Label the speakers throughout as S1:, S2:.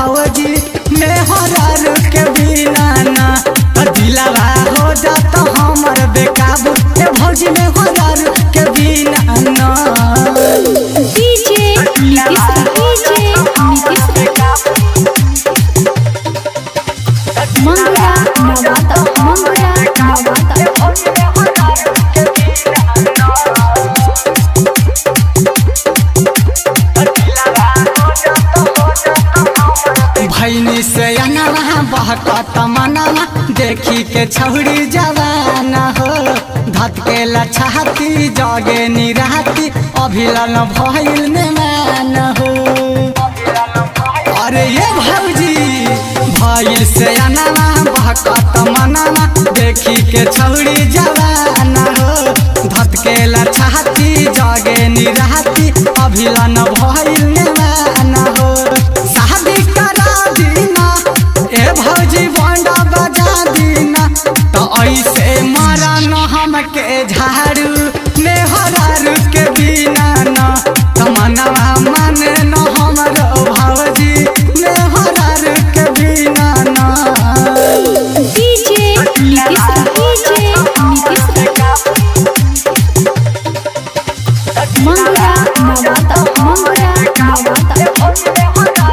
S1: भौजी में हरार के बिना ना त दिलावा हो जात हमर बेकाबू ए भौजी में हरार के बिना ना
S2: डीजे नीतीश डीजे नीतीश मंगरा नवाता मंगरा नवाता
S1: भैनी से अनवा बहकत मनवा देखी के छौड़ी जवाना हो धतके लछाती जगे निराती अभिलन भइल में मान हो अरे ये भौजी भइल से अनवा बहकत मनवा देखी के छौड़ी जवाना हो धतके लछाती जगे निराती अभिलन भइल में मान हो शादी करा दीना ए भौजी बंडा बजा दीना तो ऐसे मारा न हमके झाड़ू में हरारू के बिना न तमन्ना माने न हमरो भौजी में हरारू के बिना न
S2: डीजे नीतीश डीजे नीतीश मंगरा नवाता मंगरा नवाता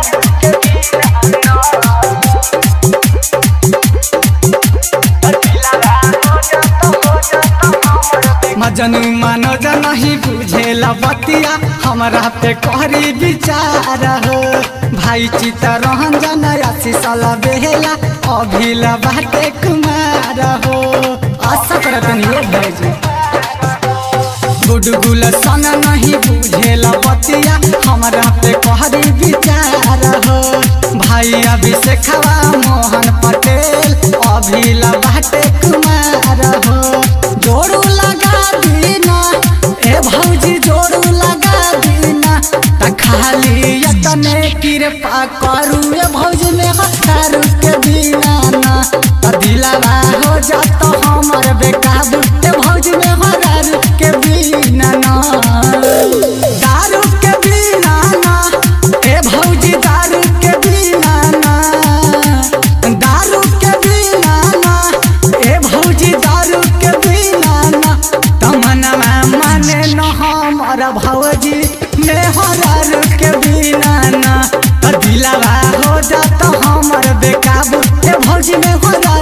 S1: मजनू मनोज नहीं बुझेला बतिया हमरा पे करी विचार हो भाई चितरंजन आशीष बेहेला अभिला बाटे कुमार हो आशा करत नहीं भेजी गुडगुल सन नहीं बुझेला बतिया हमरा पे कहरी विचार हो भाई अभिषेखवा मोहन पटेल अभिला बाटे कुमार हो जोड़ू लगा दीना ए भौजी जोड़ू लगा दीना त खाली यतने कृपा करू ए भौजी में हतारू के बिना ना त दिलावा हो जात हमर बेकाबू ए भौजी में हरारू के बिना ना दारू के बिना ना ए भौजी दारू के बिना ना दारू के बिना ना ए भौजी दारू के बिना ना तमन्ना माने न हमर भौजी में हरारू के बिना ना त दिलावा हो जात हमर बेकाबू ए भौजी में हरारू